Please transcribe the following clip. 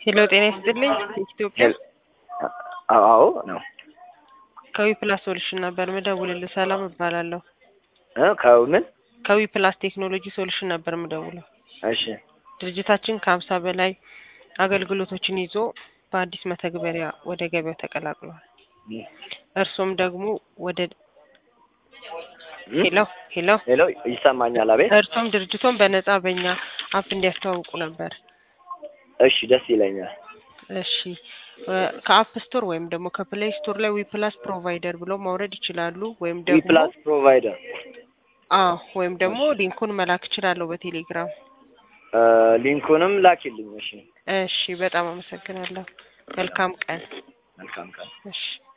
ሄሎ ጤና ይስጥልኝ። ኢትዮጵያ አዎ ነው። ከዊ ፕላስ ሶሉሽን ነበር ምደውልልህ። ሰላም እባላለሁ። እ ከምን ከዊ ፕላስ ቴክኖሎጂ ሶሉሽን ነበር ምደውለው። እሺ ድርጅታችን ከሀምሳ በላይ አገልግሎቶችን ይዞ በአዲስ መተግበሪያ ወደ ገበያው ተቀላቅሏል። እርሶም ደግሞ ወደ ሄሎ ሄሎ ሄሎ ይሰማኛል? አቤት። እርሶም ድርጅቶን በነጻ በእኛ አፕ እንዲያስተዋውቁ ነበር። እሺ ደስ ይለኛል። እሺ ከአፕ ስቶር ወይም ደግሞ ከፕሌይ ስቶር ላይ ዊፕላስ ፕሮቫይደር ብለው ማውረድ ይችላሉ። ወይም ዊ ደግሞ ፕላስ ፕሮቫይደር አዎ ወይም ደግሞ ሊንኩን መላክ እችላለሁ በቴሌግራም። እ ሊንኩንም ላኪልኝ። እሺ እሺ በጣም አመሰግናለሁ። መልካም ቀን። መልካም ቀን። እሺ